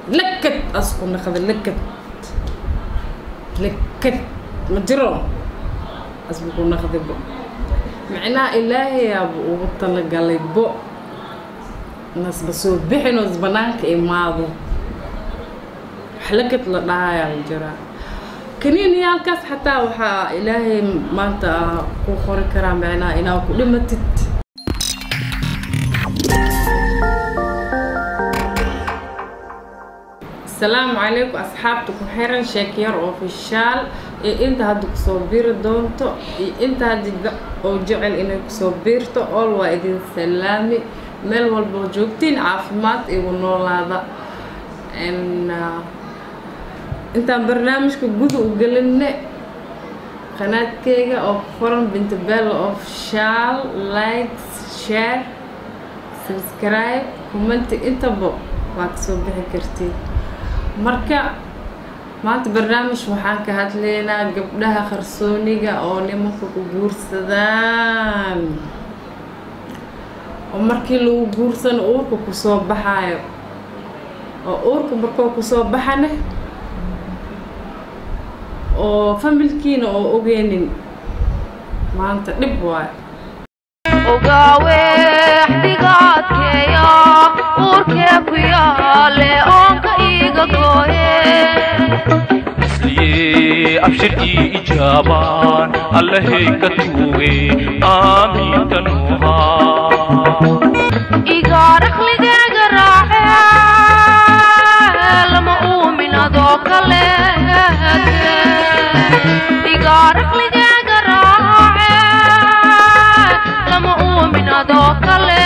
lakad asku naqda lakad lakad ma jiro asbu ku naqday bo micnaha ilaahayaaba ugu talagalay bo nasba soo bixin oo banaanka imaado wax lakad la dhahayaa la jiraa kaniiniyaalkaas xataa waxaa ilaahay maanta ku qori karaa micnaha inaa ku dhimatid asalaamu calaykum asxaabta ku xiran sheekyar ofishaal iyo inta hadda kusoo biiri doonto iyo inta hadda oo jecel inay kusoo biirto ool waa idin salaami meel walboo joogtiin caafimaad igu noolaada intaan barnaamijka guda u gelinne qanaadkeyga oo ku qoran bintabella ofishaal likes share subscribe commenti intaba waa kasoo bixi kartiin marka maanta barnaamij waxaan ka hadlaynaa gabdhaha qarsooniga oo nimanka ku guursadaan oo markii lagu guursano uurka kusoo baxaayo oo uurka markoo kusoo baxane oo familkiina oo ogeynin maanta dhib waayo ogaawe xdigaadkeeya uurkee ku yaale oonka iiga gooye isliye abshir ii ijaabaan allahay ka tuuge aamiinta nuuhaa igaarakhligeyga raace lama uumin adoo kale igaarakhligeyga raace lama uumin adoo kale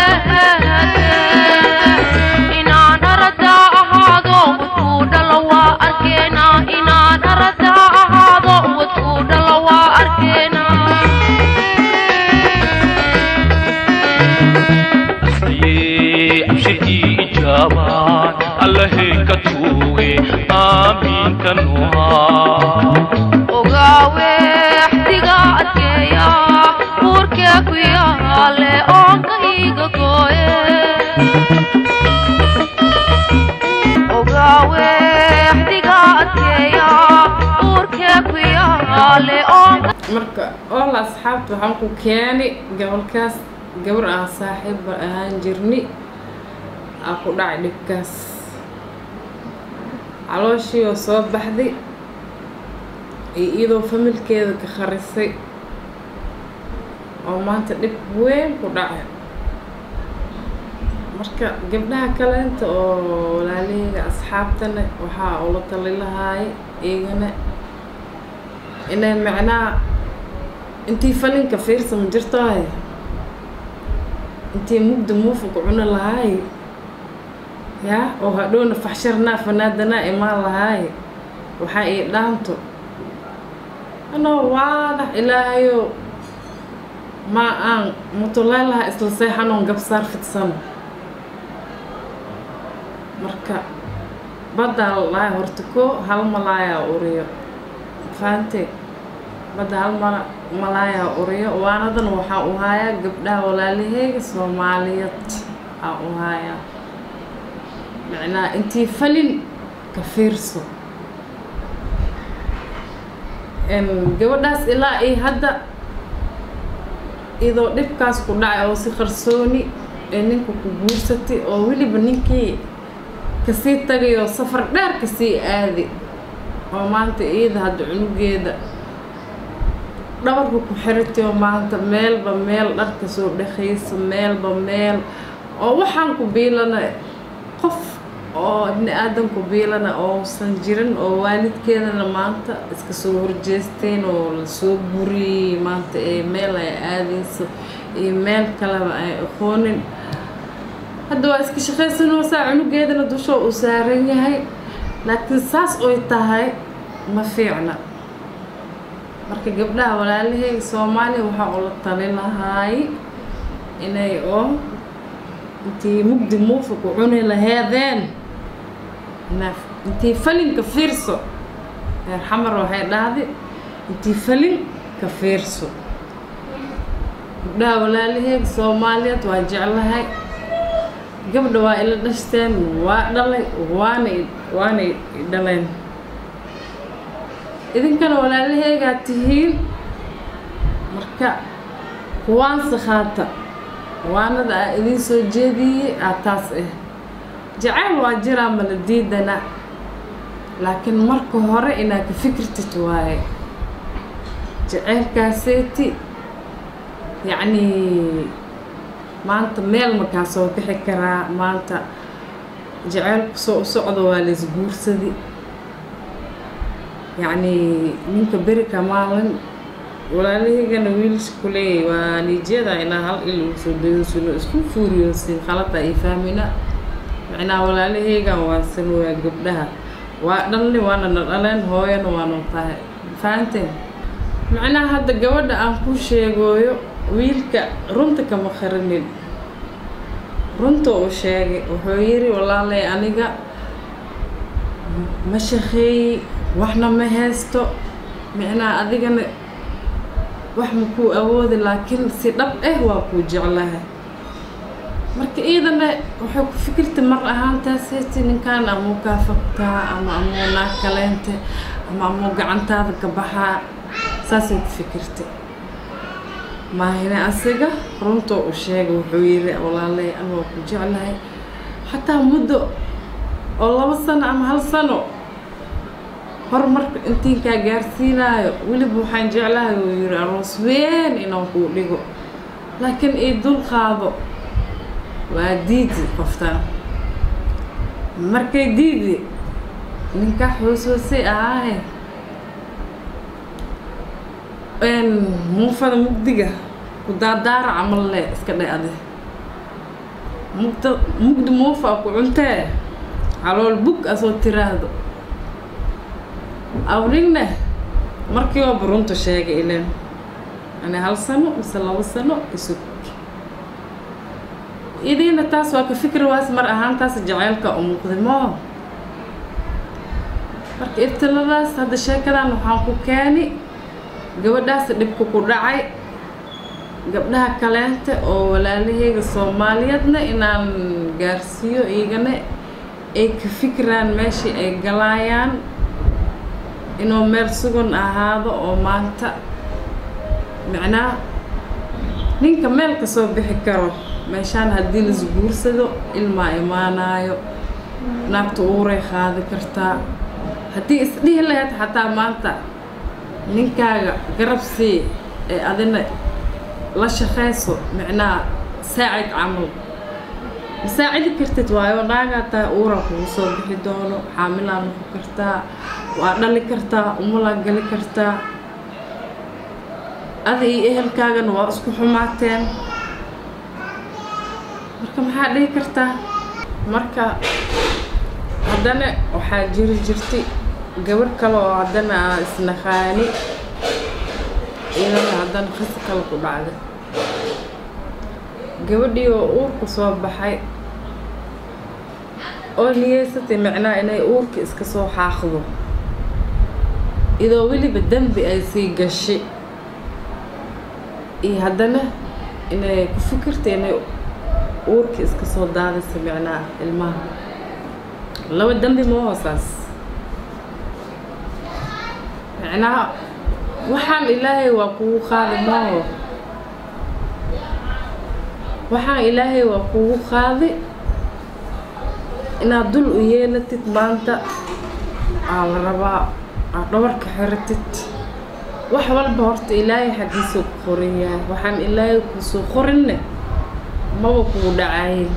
inaan aradaa ahaado wadkuu dhalo waa arkeenaa inaan aradaa ahaado wadkuu dhalo waa arkeenaa isliye abshir ii ijaabaan allahay ka tuuge aamiinta nuuhaa ogaawe xdiga adkeeya uurkee ku yaale oonka iiga gooye ogaawe xdiga adkeeya uurkee ku yaale oonka marka ool asxaabta waxaan ku keeni gobolkaas gabar aan saaxiibba ahaan jirni aa ku dhacay dhibkaas calooshii oo soo baxday iyo iyadoo familkeeda ka kharisay oo maanta dhib weyn ku dhacay marka gabdhaha kaleenta oo walaalaheyga asxaabtana waxaa ula tali lahaay iyagana inay macnaha intii falinka fiirsa ma jirtoay intii mugda muufuka cuni lahaay yaa oo hadhowna faxsharnaa fanaadanaa imaan lahaay waxaa ii dhaanto anoo waadax ilaahayo maa aan mutulay lahaa isla seexanoon gabsaar fidsano marka baddaa lahay horta koo hal malaayaa uriyo faante badda hal mala malaayaa uriyo waanadan waxaa u haayaa gabdhaha walaalaheyga soomaaliyeed aa u haayaa macnaha intii falin ka fiirso gabadhaas ilaa iyo hadda iyadoo dhibkaas ku dhacay oo si qarsooni ee ninka ku guursatay oo weliba ninkii kasii tagay oo safar dheer kasii aadi oo maanta iyada hadda cunugeeda dhabarka ku xiratay oo maanta meelba meel dharka soo dhexaysa meelba meel oo waxaan ku biilana qof oo ibni aadan ku biilana ousan jirin oo waalidkeedana maanta iska soo horjeesteen oo lasoo buriyey maanta ee meel ay aadayso iyo meel kaleba ay aqoonin hadda waa iska shaqaysanoosaa cunugeedana dushoo uu saaran yahay laakiin saas oy tahay ma fiicna marka gabdhaha walaalaheyga soomaaliya waxaa ula tali lahaay inay oo intii mugdi muufa ku cuni laheedeen intii falinka fiirso reer xamar waxay dhahday intii falin ka fiirso gabdhaha walaalaheega soomaaliyeed waa jeclahay gabdha waa ila dhashteen waa dhalay waana waana i dhaleen idinkana walaalaheygaa tihiin marka kuwaanse khaata waanada aa idiin soo jeediyey aa taas ah jacayl waa jiraa mala diidana laakiin marka hore inaad ka fikirtid waaye jaceylkaaseeti yacnii maanta meel makaa soo bixi karaa maanta jaceylku soo u socdo waa laisguursadi yacnii ninka beri ka maalin walaalahaygana wiilasha kuleeyay waa niijyada inaa hal il uu soo dayosino isku fuuriyoosin khalada ay fahmina macnaa walaalahaygan waa san waa gabdhaha waa dhalni waana na dhaleen hooyana waanu tahay fahanteen macnaha hadda gabadha aan ku sheegooyo wiilka runta kama qarinin runta uu sheegay wuxuu yidhi walaalay aniga ma shaqeeyi waxna ma haysto micnaha adigana wax ma kuu awoodi laakiin si dhab ah waa kuu jeclahay marka iidana waxay ku fikirta mar ahaantaas haysti ninkan amuu kaa fogtaa ama amuu naag kaleente ama amuu gacantaada ka baxaa saasay ku fikirtay maahine asiga runtoo u sheegay wuxuu yidhi walaalay ama waa ku jeclahay xataa muddo oo labo sano ama hal sano horumarka intiinkaa gaarsiinaayo weliba waxaan jeclahay uu yidhi aroos weyn inaan kuu dhigo laakiin ii dul qaado waa diidi qoftaan markay diidi ninkaa xooshoosay ahaahe muufada mugdiga ku daadaara camal le iska dhe ade mugda mugdi muufa ku cuntee calool bug asoo tiraahdo awninne markii oo burunta sheegay ilen ani hal sano mise labo sano isug idiina taas waa ka fikri waas mar ahaantaas jaceylka u muuqday moo marka ibtiladaas hadda sheekadan waxaan ku keeni gabadhaas dhibka ku dhacay gabdhaha kaleente oo walaalaheyga soomaaliyeedna inaan gaarsiiyo iyagana ay ka fikiraan meeshii ay galaayaan inuu meel sugan ahaado oo maanta macnaa ninka meel ka soo bixi karo meeshaan haddii laisguursado ilmaa imaanaayo naagta uuray qaadi kartaa haddii isdhihi lahayd xataa maanta ninkaaga garab sii ee adina la shaqayso micnaha saacid camal masaacidi kartid waayo naagaa tahay uuraa kugu soo bixi doono xaamilaa noqon kartaa waa dhali kartaa umulaa gali kartaa ada iyo ehelkaagana waa isku xumaateen marka maxaa dhihi kartaa marka haddana waxaa jiri jirtay gabadh kale oo haddana aa isnaqaani iyadana haddana qisi kale ku dhacday gabadhii oo uurka soo baxay oo niyeysatay macnaha inay uurka iska soo xaaqdo idoo weliba dembi ay sii gashay iyo haddana inay ku fikirtay inay uurka iska soo daadaysa macnaha ilmaha laba dembi ma hoosaas macnaha waxaan ilaahay waa kugu qaadi maaho waxaan ilaahay waa kugu qaadi inaad dul u yeelatid maanta aa la rabaa aad dhabarka xiratid wax walba horta ilaahay xaggiisuu ku qoran yahay waxaan ilaahay kuusoo qorinne maba kugu dhacayin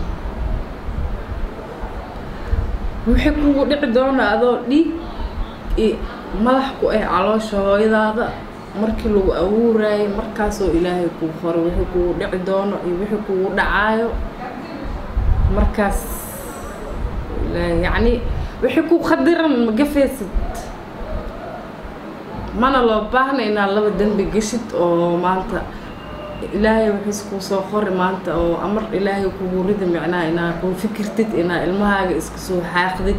wixii kugu dhici doona adoo dhiig iyo madax ku ah caloosha hooyadaada markii lagu abuuraayay markaasoo ilaahay kuu qoray wixii kugu dhici doono iyo wixii kugu dhacaayo markaas yacni wixii ku khadiran ma gafaysid mana loo baahna inaad laba dembi geshid oo maanta ilaahay wixiis kuu soo qori maanta oo amar ilaahay kugu ridi micnaha inaad kuu fikirtid inaad ilmahaaga iska soo xaaqdid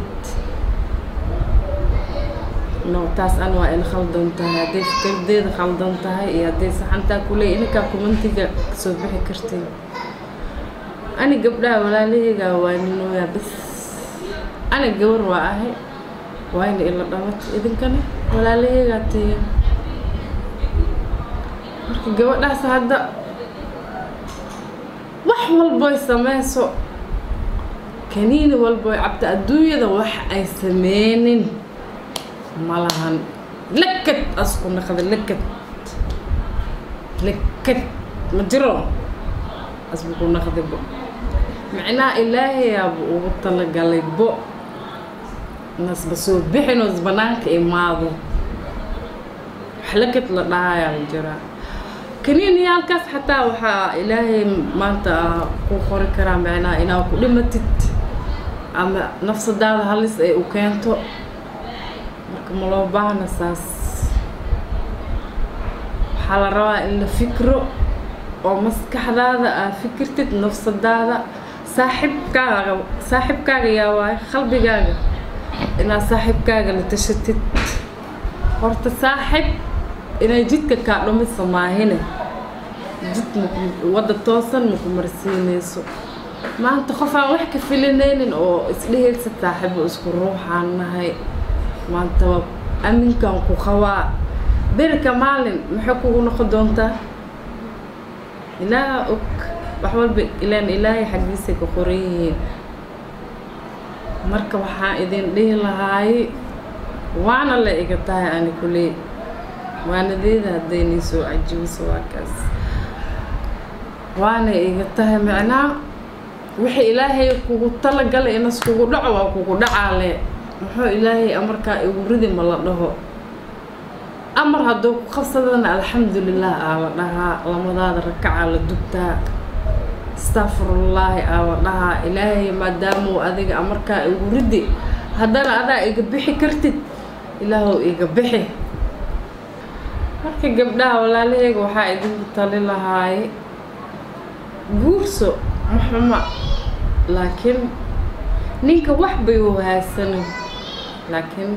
no taas an waa ila khaldan tahay hadday fikirdeeda khaldan tahay iyo hadday saxantaa kuley ininkaa kumantiga kasoo bixi kartay ani gabdhaha walaalahayga waa ninooyaa bas ani gabar waa ahay waayna ila dhalatay idinkana walaalahaygaa tihiin marka gabadhaas hadda wax walboy sameyso kaniini walboy cabta adduunyada wax ay sameynin ma lahan lakad asku naqda lakad lakad ma jiro asbu ku naqday bo macnaha ilaahayaaba ugu talagalay bo nasba soo bixinoo banaanka imaado wax lakad la dhahayaa ma jiraa kaniiniyaalkaas xataa waxaa ilaahay maanta ku qori karaa macnaha inaa ku dhimatid ama nafsadaada halis ay u keento marka ma loo baahna saas waxaa la rabaa in la fikro oo maskaxdaada aa fikirtid nafsadaada saaxibkaaga saaxibkaaga yaa waayo qalbigaaga inaad saaxibkaaga la tashatid horta saaxib inay jidka kaa dhumisa maahine jid maku wadda toosan maku marsiinayso maanta qof aan wax ka filinaynin oo isdhehaysa saaxibo isku ruuxaan nahay maanta waa aminkan ku qabaa berika maalin maxay kugu noqon doontaa ilaaha og wax walba ilaan ilaahay xaggiisay ka qoran yihiin marka waxaan idin dhihi lahaay waana la iga tahay ani kuley waanadeeda haddaynay soo cajibiso waa kaas waana iga tahay macnaa wixii ilaahay kugu talagalay inas kugu dhaco waa kugu dhacaale muxuu ilaahay amarkaa igu ridi ma la dhaho amar hadduu ku qabsadana alxamdulilah aa la dhahaa lamadaada rakacaa la dugtaa astaqfirullaahi aa la dhahaa ilaahay maadaamuu adiga amarkaa igu ridi haddana adaa iga bixi kartid ilaahow iga bixi marka gabdhaha walaalahayga waxaa idinku tali lahaay guurso maxuma laakiin ninka wax bay wahaasanin laakiin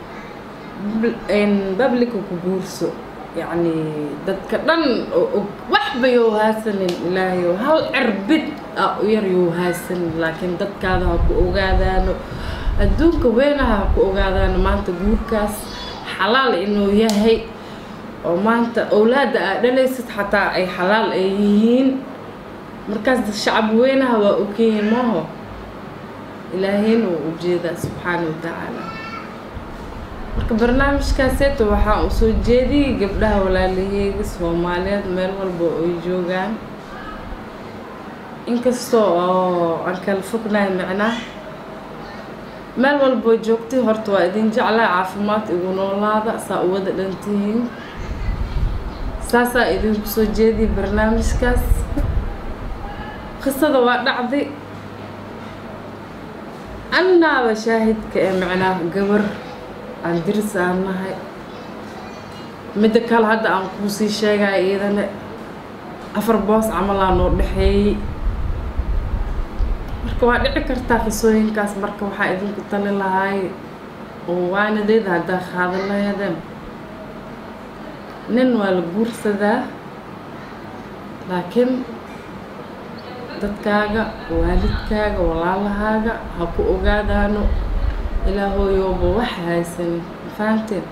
bablika ku guurso yacni dadka dhan oo og wax bay wahaasanin ilaahayo hal cirbid a u yar yo wahaasanin laakiin dadkaada ha ku ogaadaano adduunka weynaha ha ku ogaadaano maanta guurkaas xalaal inuu yahay oo maanta owlaadda aad dhalaysid xataa ay xalaal ay yihiin markaas shacab weynaha waa ogyihiin maaho ilaahayna wuu ujeedaa subxaana wa tacaala marka barnaamijkaaseeta waxaa u soo jeediyey gabdhaha walaalaheyga soomaaliyeed meel walba oo ay joogaan inkastoo oo aan kala fognahay macnaa meel walboo joogtay horta waa idin jeclaa caafimaad igu noolaada saa u wada dhantihiin saasaa idinku soo jeediyay barnaamijkaas qisada waa dhacday annaaba shaahidka ee macnaa gabar aan diris aan nahay midda kale hadda aan kuusii sheegaya iyadana afar boos camalaa noo dhexeeyey marka waa dhici kartaa qisooyinkaas marka waxaa idinku tali lahaay oo waanadeeda haddaa qaadan laheedeen nin waa la guursadaa laakiin dadkaaga waalidkaaga walaalahaaga ha ku ogaadaano ilaahooyooba wax haysanin fahanteen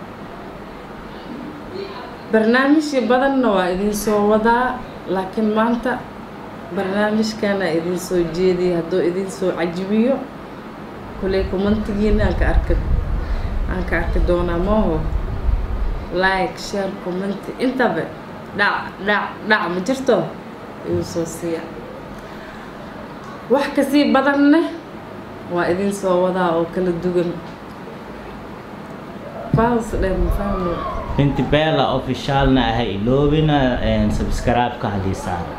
barnaamijyo badanna waa idin soo wadaa laakiin maanta barnaamijkana idin soo jeediyay hadduu idin soo cajibiyo kuley commentigiina aan ka arki aan ka arki doonaa maaho like share commenti intaba dhac dhac dhac ma jirto ayuu soo siiya wax kasii badanne waa idin soo wadaa oo kala duwan faas dhe mafahmo binti bella officialna aha iloobina subscribe-ka haddii saaro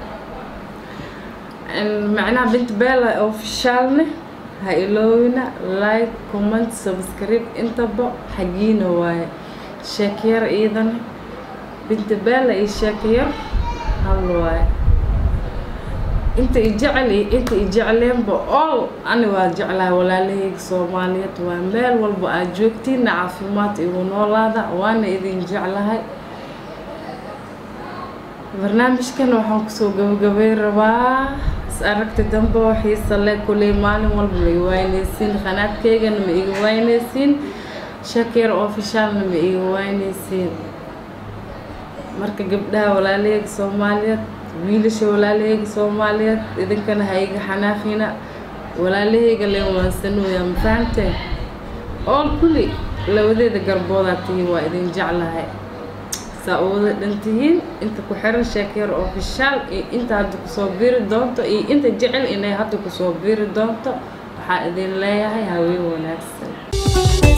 macnaha bint bella officialne ha iloowina like comment subscribe intaba xagiina waaye sheekayar iidana binti bella iyo sheekayar hal waaye inta i jecel iyo inta i jecleenba all ani waa jeclahay walaalahayga soomaaliyeed waa meel walba aad joogtiinna caafimaad igu noolaada waana idin jeclahay barnaamijkan waxaan kusoo gabagabay rabaa aragti dambe oo xiisa leh kuley maalin walba ma iga waynaysiin qanaadkaygana ma iga waynaysiin shakeer ofishaalna ma iga waynaysiin marka gabdhaha walaalahayga soomaaliyeed wiilasha walaalahayga soomaaliyeed idinkana ha iga xanaaqina walaalahayga leen waansanooyaa ma fahamteen ool kulli labadeeda garboodaa tihiin waa idin jeclahay saa u wada dhan tihiin inta ku xiran sheekeer ofishaal iyo inta hadda kusoo biiri doonto iyo inta jecel inay hadda kusoo biiri doonto waxaa idin leeyahay haween wanaagsan